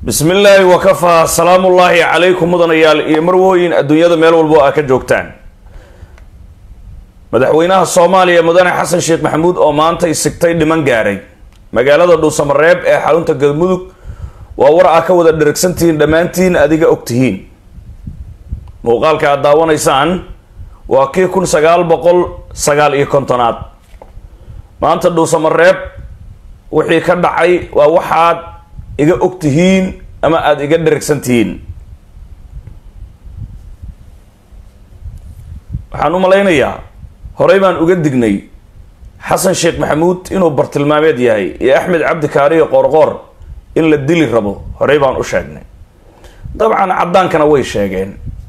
bismi illaahi wakafaa salaamullaahi calaykum mudanayaal iyo marwooyin adduunyada meel walbo aa ka joogtaan madaxweynaha soomaaliya mudane xasan sheekh maxamuud oo maanta isigtay dhiman gaaray magaalada dhuusamareeb ee xarunta galmudug waa war aa ka wada dheragsantihiin dhammaantiin adiga ogtihiin muuqaalka aad daawanaysaan waa kii kun sagaal boqol sagaal iyo kontonaad maanta dhuusamareeb wixii ka dhacay waa waxaad iga og tihiin ama aada iga dheragsan tihiin waxaan u malaynayaa horey baan uga dignay xasan sheekh maxamuud inuu bartilmaameed yahay iyo axmed cabdi kaariyo qoorqoor in la dili rabo horey baan u sheegnay dabcan caddaankana way sheegeen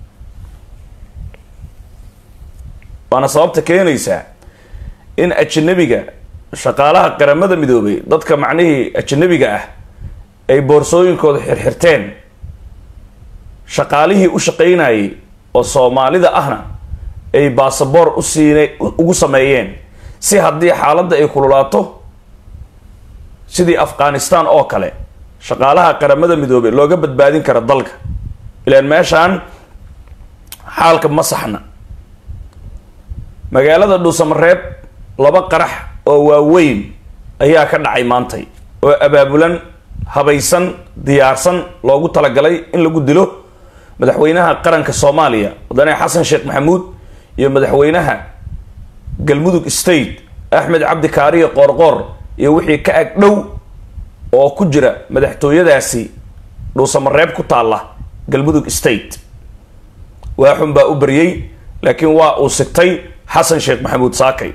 waana sababta keenaysaa in ajanabiga shaqaalaha qaramada midoobay dadka macnihii ajanabiga ah ay boorsooyinkooda xirxirteen shaqaalihii u shaqaynayay oo soomaalida ahna ay baasaboor u siina ugu sameeyeen si haddii xaaladda ay kululaato sidii afghanistan oo kale shaqaalaha qaramada midoobay looga badbaadin karo dalka ilaan meeshaan xaalka ma saxna magaalada dhuusamareeb laba qarax oo waaweyn ayaa ka dhacay maantay oo abaabulan habaysan diyaarsan loogu talagalay in lagu dilo madaxweynaha qaranka soomaaliya mudane xasan sheekh maxamuud iyo madaxweynaha galmudug state axmed cabdi kaariyo qoorqoor iyo wixii ka ag dhow oo ku jira madaxtooyadaasi dhuusamareeb ku taalla galmudug state waaxun baa u baryey laakiin waa uu sigtay xasan sheekh maxamuud saakay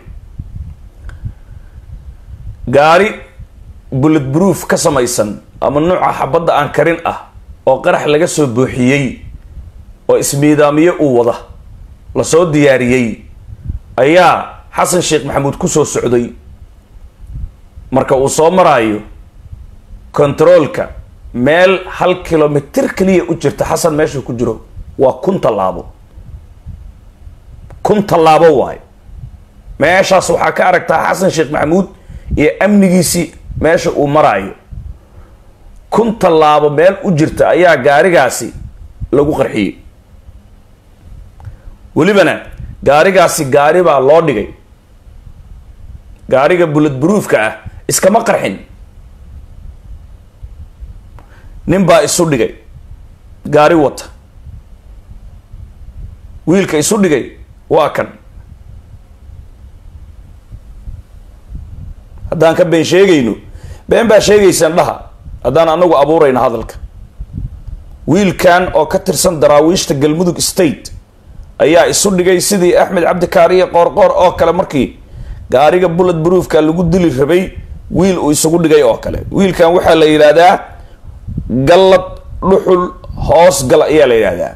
gaari bullet proof ka samaysan ama nuuca xabadda aan karin ah oo qarax laga soo buuxiyey oo ismiidaamiye uu wada lasoo diyaariyey ayaa xasan sheekh maxamuud kusoo socday marka uu soo maraayo kontaroolka meel hal kilomitir keliya u jirta xasan meeshuu ku jiro waa kun tallaabo kun tallaabo waayo meeshaas waxaa ka aragtaa xasan sheekh maxamuud iyo amnigiisii meesha uu maraayo kun tallaabo meel u jirta ayaa gaarigaasi lagu qarxiyey welibana gaarigaasi gaari baa loo dhigay gaariga bullet broofka ah iskama qarxin nin baa isu dhigay gaari wata wiilka isu dhigay waa kan haddaan ka been sheegayno been baa sheegaysaan dhaha haddaan anagu abuurayno hadalka wiilkan oo ka tirsan daraawiishta galmudug state ayaa isu dhigay sidii axmed cabdikaariye qoorqoor oo kale markii gaariga bullet broofka lagu dili rabay wiil uu isugu dhigay oo kale wiilkan waxaa la yidhaahdaa gallad dhuxul hoos gal ayaa la yidhaahdaa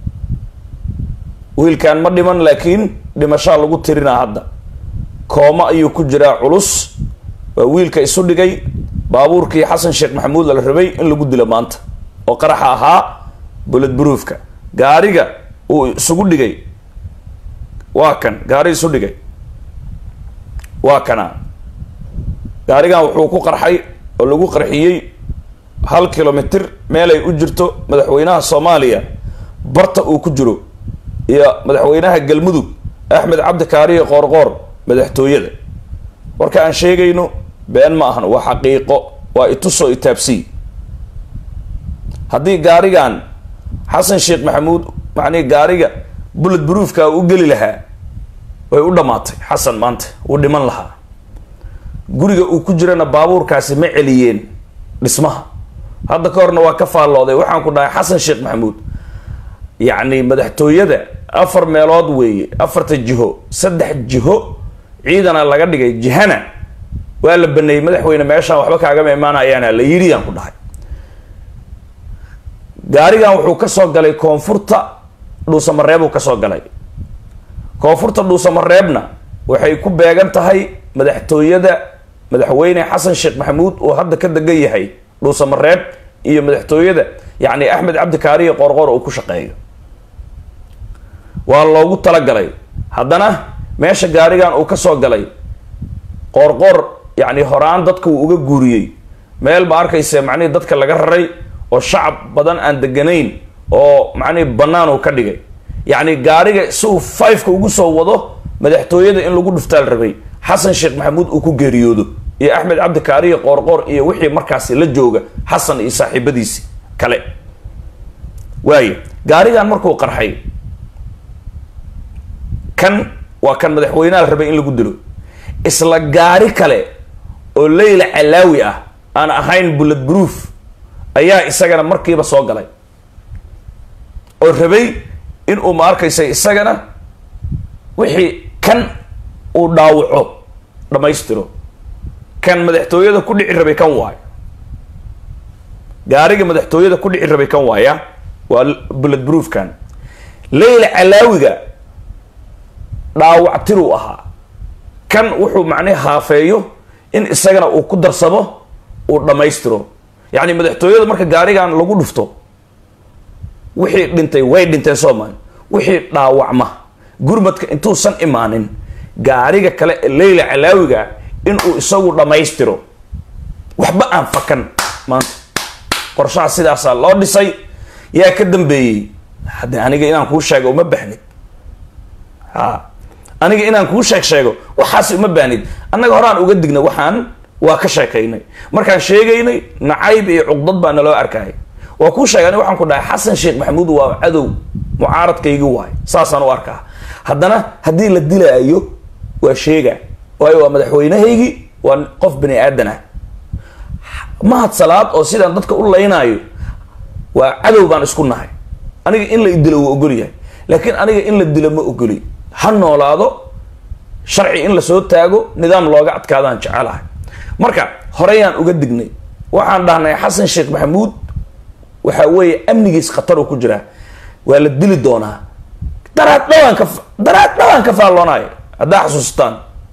wiilkan ma dhiman laakiin dhimashaa lagu tirinaa hadda kooma ayuu ku jiraa culus waa wiilka isu dhigay baabuurkii xasan sheekh maxamuud la rabay in lagu dilo maanta oo qaraxa ahaa bullet broofka gaariga uu isugu dhigay waa kan gaari isu dhigay waa kana gaarigan wuxuu ku qarxay oo lagu qarxiyey hal kilomitir meelay u jirto madaxweynaha soomaaliya barta uu ku jiro iyo madaxweynaha galmudug axmed cabdi kaariye qoorqoor madaxtooyada warka aan sheegayno been ma ahan waa xaqiiqo waa itusoo itaabsii haddii gaarigan xasan sheekh maxamuud macnihi gaariga bullet broofka u geli lahaa way u dhammaatay xasan maanta wuu dhiman lahaa guriga uu ku jirana baabuurkaasi ma celiyeen dhismaha hadda ka horna waa ka faallooday waxaan ku dhahay xasan sheekh maxamuud yacni madaxtooyada afar meelood weeye afarta jiho saddex jiho ciidana laga dhigay jihana waa la baneeyey madaxweyne meeshaan waxba kaagama imaanayaana la yidhi yaan ku dhahay gaarigan wuxuu kasoo galay koonfurta dhuusamareebuu kasoo galay koonfurta dhuusamareebna waxay ku beegan tahay madaxtooyada madaxweyne xasan sheekh maxamuud oo hadda ka degan yahay dhuusamareeb iyo madaxtooyada yacni axmed cabdi kaariye qoorqoor uu ku shaqeeyo waa loogu talagalay haddana meesha gaarigan uu kasoo galay qoorqoor yacni horaan dadka uu uga guuriyey meel ma arkayse macnihii dadka laga raray oo shacab badan aan deganayn oo macnihi bannaan uu ka dhigay yacni gaariga si uu fiveka ugu soo wado madaxtooyada in lagu dhuftaal rabay xasan sheekh maxamuud uu ku geeriyoodo iyo axmed cabdi kaariyo qoorqoor iyo wixii markaasi la jooga xasan iyo saaxiibadiisi kale waaye gaarigan markuu qarxay kan waa kan madaxweynaha la rabay in lagu dilo isla gaari kale oo leyla calaawi ah aan ahayn bullet proof ayaa isagana markiiba soo galay oo rabay in uu ma arkaysa isagana wixii kan uu dhaawaco dhammaystiro kan madaxtooyada ku dhici rabay kan waayo gaariga madaxtooyada ku dhici rabay kan waaya waa bullet proofkan leyla calaawiga dhaawactiruu ahaa kan wuxuu macnihi haafeeyo in isagana uu ku darsamo uu dhammaystiro yacni madaxtooyada marka gaarigan lagu dhufto wixii dhintay way dhinteen soomaali wixii dhaawacma gurmadka intuusan imaanin gaariga kale ee leyla calaawiga inuu isagu dhammaystiro waxba aan fakan maanta qorshaha sidaasaa loo dhisay yaa ka dambeeyey hadde aniga inaan kuu sheego uma baahnid ha aniga inaan kuu sheeg sheego waxaas uma baahnid annaga horaan uga digna waxaan waa ka sheekaynay markaan sheegaynay nacayb iyo cuqdad baa naloo arkaya waa kuu sheegay ani waxaan ku dhahay xasan sheekh maxamuud waa cadow mucaaradkaygi waay saasaan u arkaa haddana haddii la dilaayo waa sheega waayo waa madaxweynahaygii waa qof bani aadan ah mahad salaad oo sidaan dadka u laynaayo waa cadow baan isku nahay aniga in la idilo wuu ogol yahay laakiin aniga in la dilo ma ogoli ha noolaado sharci in lasoo taago nidaam looga adkaadaan jecelahay marka horeyaan uga dignay waxaan dhahnay xasan sheekh maxamuud waxa weeye amnigiis khatar uu ku jiraa waa la dili doonaa daraad dhawaan ka daraad dhawaan ka faalloonayo haddaa xasuustaan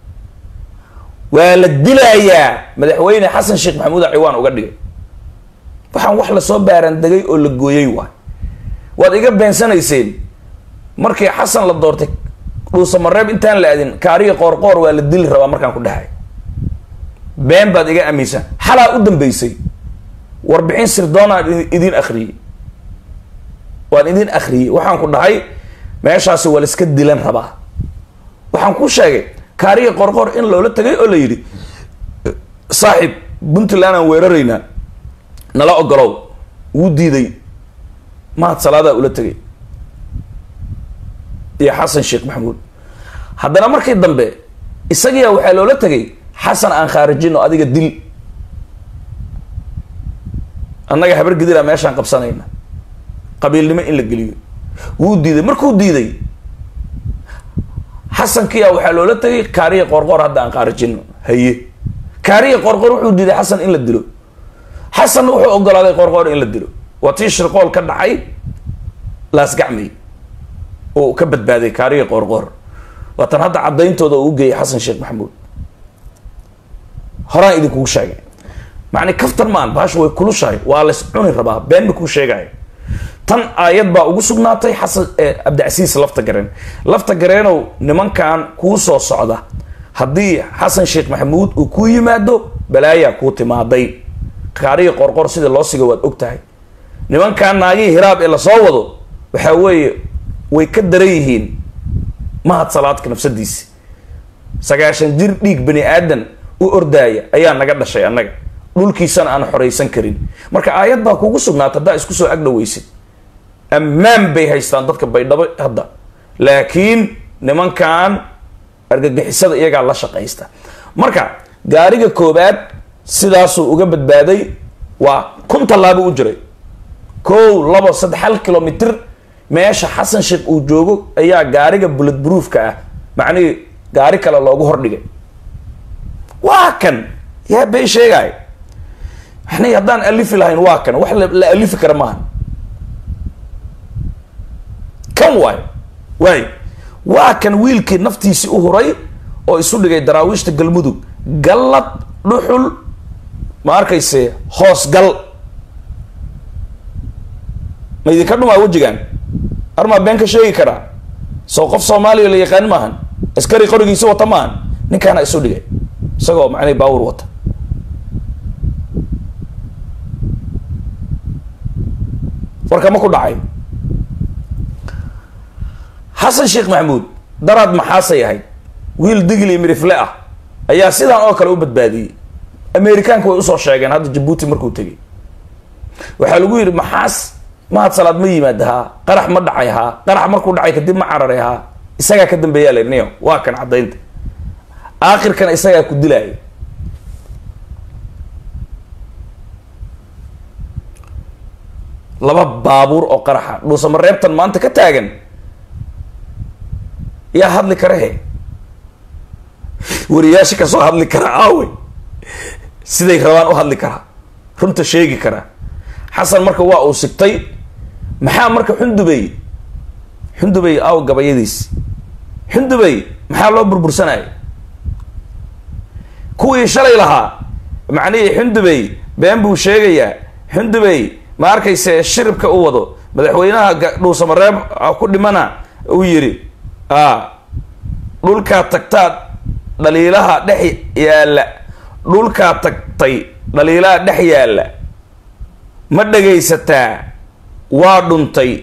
waa la dilayaa madaxweyne xasan sheekh maxamuud ciwaan uga dhigay waxaan wax lasoo baarandegay oo la gooyey waay waad iga beensanayseen markii xasan la doortay dhuusamareeb intaan la adin kaariga qoorqoor waa la dili rabaa markaan ku dhahay been baad iga aaminsan xalaa u dambeysay warbixin sirdoonaan idin akriyey waan idin akriyey waxaan ku dhahay meeshaasi waa la iska dilan rabaa waxaan ku sheegay kaariga qorqor in loola tagay oo la yidhi saaxib puntland aan weeraraynaa nala ogolow wuu diiday mahad salaadaa ula tegay iyo xasan sheekh maxamuud haddana markii dambe isagiyaa waxaa loola tegay xasan aan khaarijino adiga dil annaga habar gidilaa meeshaan qabsanayna qabiilnimo in la geliyo wuu diiday markuu diiday xasankiyaa waxaa loola tegay kaariya qorqor hadda aan khaarijino haye kaariya qorqor wuxuu diiday xasan in la dilo xasan wuxuu ogolaaday qorqor in la dilo waa tii shirqool ka dhacay laasgacmay oo ka badbaaday kaariya qorqor waatan hadda caddayntooda uu geeyay xasan sheekh maxamuud horaan idinkugu sheegay macni kaftan maan baasha way kulushahay waa lays cuni rabaa been ba kuu sheegaya tan aayad baa ugu sugnaatay xasan cabdicasiis lafta gareen lafta gareenow nimankan kuu soo socda haddii xasan sheekh maxamuud uu kuu yimaado balaayaa kuu timaaday kaariya qorqor sida loo siga waad og tahay nimankan naagihii hiraab ee lasoo wado waxaa weeye way ka daran yihiin mahad salaadka nafsadiisi sagaashan jir dhiig bani aadan u ordaaya ayaa naga dhashay annaga dhulkiisana aan xoraysan karin marka aayad baa kugu sugnaata haddaa isku soo agdhaweysid ammaan bay haystaan dadka baydhabo hadda laakiin nimankan argagixisada iyagaa la shaqaysta marka gaariga koobaad sidaasuu uga badbaaday waa kun tallaabo u jiray kow labo saddex hal kilomitr meesha xasan sheekh uu joogo ayaa gaariga bullet broofka ah macnihii gaari kale loogu hordhigay waa kan yaa bay sheegaay maxnay haddaan alifi lahayn waa kan wax la alifi kara maaha kan waay waay waa kan wiilkii naftiisii u huray oo isu dhigay daraawiishta galmudug gallad dhuxul ma arkayse hoos gal ma idinka dhumaa wejigan armaa been ka sheegi karaa soo qof soomaaliya la yaqaan maahan askari qorigiisi wata maahan ninkaana isu dhigay isagoo macnay baawur wata warkama ku dhacay xasan sheekh maxamuud daraad maxaasay ahayd wiil digli mirifle ah ayaa sidaan oo kale u badbaadiyey amerikaanka way usoo sheegeen hadda jabuuti markuu tegay waxaa lagu yidhi maxaas mahad salaad ma yimaada haa qarax ma dhacay haa qarax markuu dhacay kadib ma cararay haa isagaa ka dambeeyaa la niyo waa kan caddaynta aakhirkana isagaa ku dilaaya laba baabuur oo qaraxa dhuusama reebtan maanta ka taagan yaa hadli kara he wariyaasha kasoo hadli kara aawe siday rabaan u hadli karaa runta sheegi karaa xasan marka waa uu sigtay maxaa marka xundubey xundubey aaw gabayadiisi xundubey maxaa loo burbursanaya kuwii shalay lahaa macnihii xundubey been buu sheegayaa xundubey ma arkayse shiribka u wado madaxweynaha dhuusamareeb ku dhimana uu yidhi a dhulkaa tagtaad dhaliilaha dhex yaalla dhulkaa tagtay dhaliilaha dhex yaalla ma dhagaysataa waa dhuntay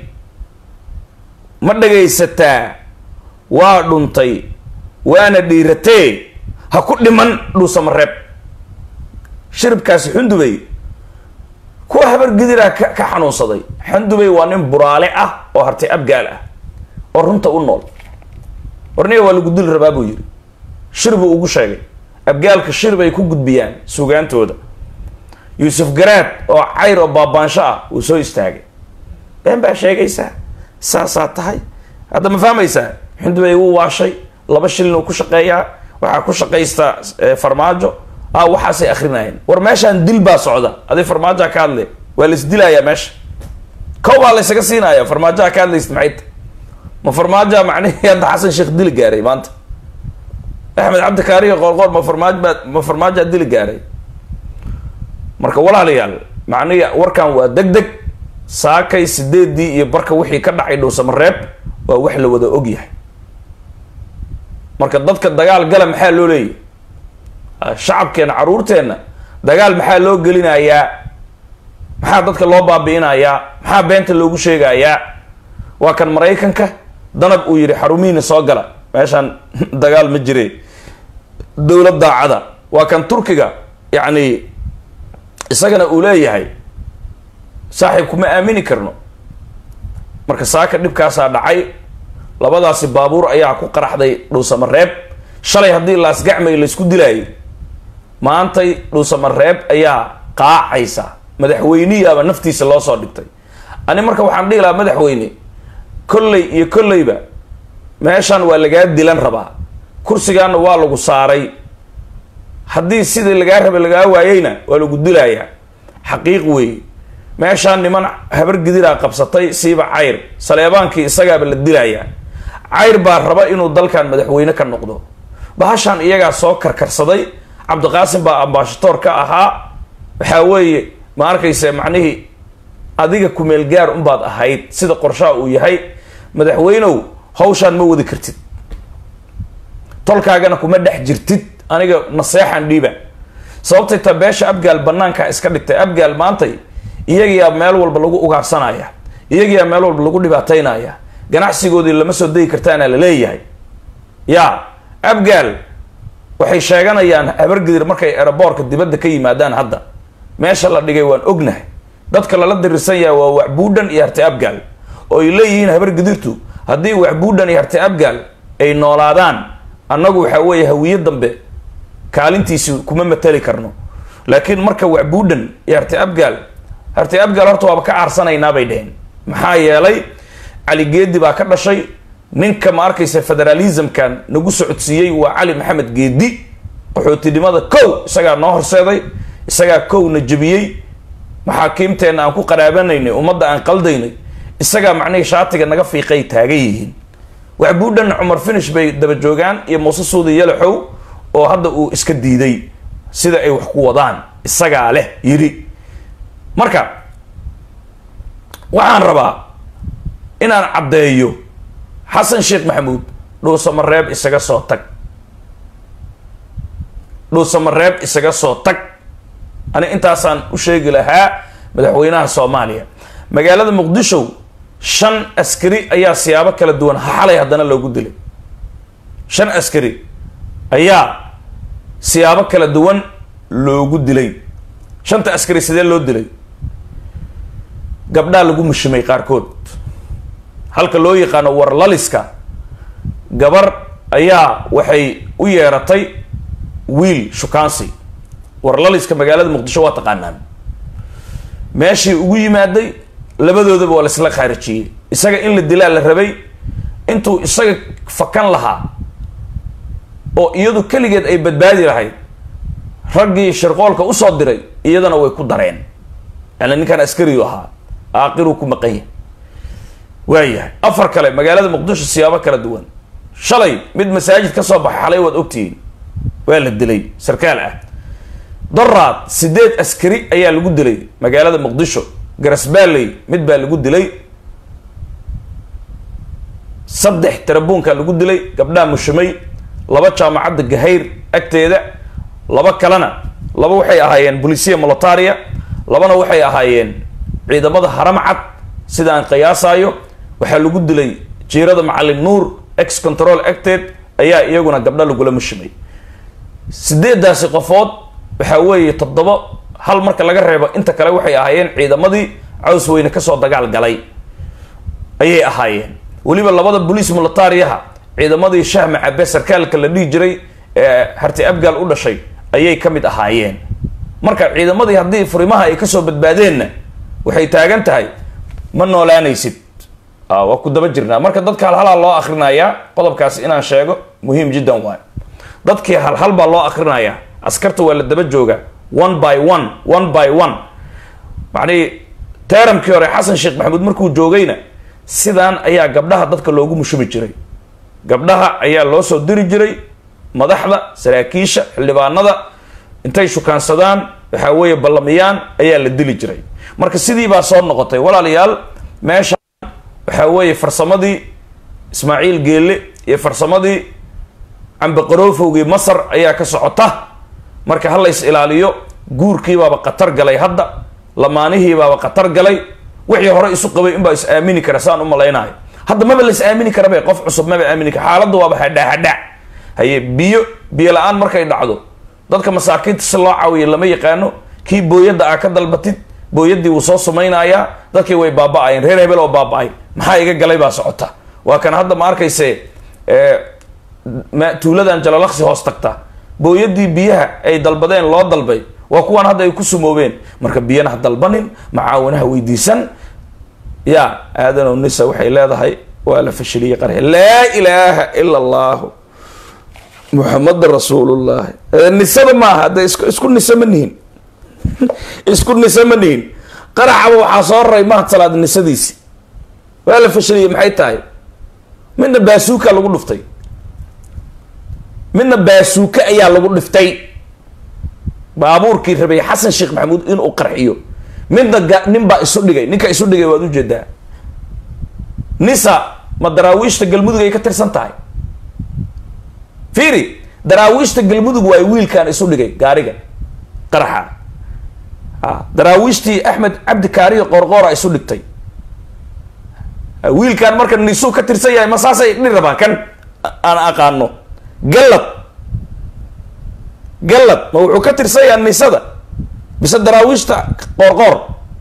ma dhagaysataa waa dhuntay waana dhiiratee ha ku dhiman dhuusamareeb shiribkaasi xundubey kuwa habar gidiraa ka ka xanuunsaday xundubey waa nin buraale ah oo hartay abgaal ah oo runta u nool warniga waa lagu dili rabaa buu yidhi shir buu ugu sheegay abgaalka shir bay ku gudbiyaan sugaantooda yuusuf garaad oo cayr oo baabaansho ah uu soo istaagay been baa sheegaysaa saasaa tahay hadda ma fahmaysaa xundubey wuu waashay laba shilin uu ku shaqeeyaa waxaa ku shaqaystaa farmaajo a waxaasay akrinayeen war meeshaan dil baa socda aday farmaajoa ka hadle waa la isdilayaa meesha kow baa la ysaga siinaya farmaajoa ka hadlaysid maxay ta ma farmaajoa macnihii hadda xasan sheekh dili gaaray maanta axmed cabdikaariga qoorqoor ma farmaaj baa ma farmaajaa dili gaaray marka walaalayaal macnihi warkan waa deg deg saakay sideedii iyo barka wixii ka dhacay dhowsamareeb waa wax la wada og yahay marka dadka dagaal gala maxaa loo leeyahy shacabkeena caruurteenna dagaal maxaa loo gelinayaa maxaa dadka loo baabi'inayaa maxaa beenta loogu sheegayaa waa kan maraykanka danab uu yidhi xarumihiina soo gala meeshaan dagaal ma jire dowlad daacada waa kan turkiga yacni isagana uu leeyahay saaxiib kuma aamini karno marka saaka dhibkaasaa dhacay labadaasi baabuur ayaa ku qaraxday dhuusamareeb shalay haddii laasgacmay laysku dilaayay maantay dhuusamareeb ayaa qaacaysa madaxweyniyaaba naftiisa loo soo dhigtay ani marka waxaan dhihi lahaa madaxweyne kolley iyo kolleyba meeshan waa lagaa dilan rabaa kursigaana waa lagu saaray haddii sidii lagaa rabay lagaa waayeyna waa lagu dilayaa xaqiiq weeye meeshaan niman habar gidiraa qabsatay siiba cayr saleebaankii isagaaba la dilayaa cayr baa raba inuu dalkan madaxweyne ka noqdo bahashaan iyagaa soo karkarsaday cabdiqaasim baa ambaashatoor ka ahaa waxaa weeye ma arkayse macnihii adiga kumeel gaar unbaad ahayd sida qorshaha uu yahay madaxweynow hawshaan ma wadi kartid tolkaagana kuma dhex jirtid aniga naseexan dhiiba sababtay ta beesha abgaal banaanka iska dhigtay abgaal maantay iyagiyaa meel walba lagu ugaarsanaya iyagiyaa meel walba lagu dhibaataynaya ganacsigoodii lama soo degi kartaana la leeyahay ya abgaal waxay sheeganayaan habargidir markay eraboorka dibadda ka yimaadaan hadda meesha la dhigay waan ognahay dadka lala dirirsan yahay waa waxbuudhan iyo harti abgaal oo ay leeyihiin habargidirtu haddii waxbuudhan iyo harti abgaal ay noolaadaan annagu waxaa weeye hawiye dambe kaalintiisi kuma matali karno laakiin marka waxbuudhan iyo harti abgaal harti abgaal horta waaba ka caarsanaynaa bay dheheen maxaa yeelay cali geedi baa ka dhashay ninka ma arkaysa federalismkan nagu socodsiiyey waa cali maxamed geedi qaxootinimada kow isagaa noo horseeday isagaa kowna jebiyey maxaakiimteenna aan ku qaraabanaynay ummadda aan qaldaynay isagaa macnihii shaatiga naga fiiqay taagan yihiin waxbuudhan cumar finish bay daba joogaan iyo muuse suudi yalaxow oo hadda uu iska diiday sida ay wax ku wadaan isagaa leh yidhi marka waxaan rabaa inaan caddeeyo xasan sheekh maxamuud dhuusamareeb isaga soo tag dhuusamareeb isaga soo tag ani intaasaan u sheegi lahaa madaxweynaha soomaaliya magaalada muqdisho shan askari ayaa siyaabo kala duwan xalay haddana loogu dilay shan askari ayaa siyaabo kala duwan loogu dilay shanta askari sidee loo dilay gabdhaa lagu mushimay qaarkood halka loo yaqaano warlaliska gabar ayaa waxay u yeeratay wiil shukaansi warlaliska magaalada muqdisho waa taqaanaan meeshii ugu yimaaday labadoodaba waa laisla khaarijiyey isaga in la dilaa la rabay intuu isaga fakan lahaa oo iyadu keligeed ay badbaadi lahayd raggii shirqoolka usoo diray iyadana way ku dareen yani ninkaan askariyu ahaa aaqiruu ku maqan yahay waayahay afar kale magaalada muqdisho siyaabo kala duwan shalay mid masaajid ka soo baxay xalay waad ogtihiin waa la dilay sarkaal ah doraad sideed askari ayaa lagu dilay magaalada muqdisho garasbaaley mid baa lagu dilay saddex tarabuunkaa lagu dilay gabdhaha mushimay laba jaamacadda gahayr agteeda laba kalena laba waxay ahaayeen bolisiya molitaria labana waxay ahaayeen ciidamada haramcad sida aan qiyaasaayo waxaa lagu dilay jiirada macalin nuur ex control acted ayaa iyaguna gabdha lagula mushimay sideedaasi qofood waxaa weeye toddoba hal marka laga reebo inta kale waxay ahaayeen ciidamadii caws weyne kasoo dagaal galay ayay ahaayeen weliba labada boliis militariyaha ciidamadii shahma cabe sarkaalka la dhihi jiray ee harti abgaal u dhashay ayay ka mid ahaayeen marka ciidamadii haddii furimaha ay kasoo badbaadeenna waxay taagan tahay ma noolaanaysid waa ku daba jirnaa marka dadka halhalaa loo akrinayaa qodobkaasi inaan sheego muhiim jiddan waay dadkii halhal baa loo akrinayaa askarta waa la daba jooga one by one one by one macnihii teeramkii hore xasan sheekh maxamuud markuu joogayna sidaan ayaa gabdhaha dadka loogu mushumi jiray gabdhaha ayaa loo soo diri jiray madaxda saraakiisha xildhibaanada intay shukaansadaan waxaa weeye ballamiyaan ayaa la dili jiray marka sidii baa soo noqotay walaalayaal meesha waxaa weeye farsamadii ismaaciil geelle iyo farsamadii cambaqaroofowgii masar ayaa ka socota marka ha lays ilaaliyo guurkiibaaba khatar galay hadda lamaanihiibaaba khatar galay wixii hore isu qabay inbaa is aamini kara saan u malaynayo hadda maba la is aamini karabe qof cusub maba aamini kara xaaladda waaba hadhaa hadhaa haye biyo biyo la-aan markay dhacdo dadka masaakiinta si loo caawiyo lama yaqaano kii booyadda aa ka dalbatid booyaddii wuu soo sumaynayaa dadkii way baaba-ayeen reer hebel oo baaba-ay maxaa iga galay baa socota waa kan hadda ma arkayse tuuladan jalalaqsi hoos tagta booyadii biyaha ay dalbadeen loo dalbay waa kuwaan hadda ay ku sumoobeen marka biyana ha dalbanin macaawinaha weydiisan ya aadanow nisa waxay leedahay waa la fashiliyey qarxe laa ilaaha ila allahu muxamada rasuulullahi nisada maaha hadda is isku nisa ma nihin isku nisa ma nihin qaraxaba waxaa soo raray mahad salaad nisadiisi waa la fashiliyey maxay tahay midna baasuuka lagu dhuftay midna baasuuke ayaa lagu dhiftay baabuurkii rabay xasan sheekh maxamuud inuu qarxiyo midna ga nin baa isu dhigay ninka isu dhigay waad ujeedaa nisa ma daraawiishta galmudug ay ka tirsan tahay fiiri daraawiishta galmudug waay wiilkan isu dhigay gaariga qaraxa a daraawiishtii axmed cabdi kaariyo qoorqoora isu dhigtay wiilkan marka nisuu ka tirsan yahay ma saasay dhi rabaan kan aan aqaano gallad gallad ma wuxuu ka tirsan yahay nisada bise daraawiishta qoorqoor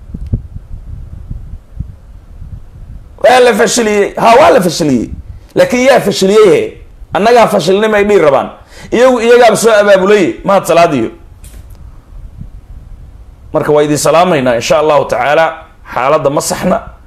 waa la fashiliyey ha waa la fashiliyey laakiin yaa fashiliyey he annagaa fashilnima ay dhihi rabaan iyagu iyagaaba soo abaabulay mahad salaadiyo marka waa idin salaamaynaa insha allahu tacaala xaaladda ma saxna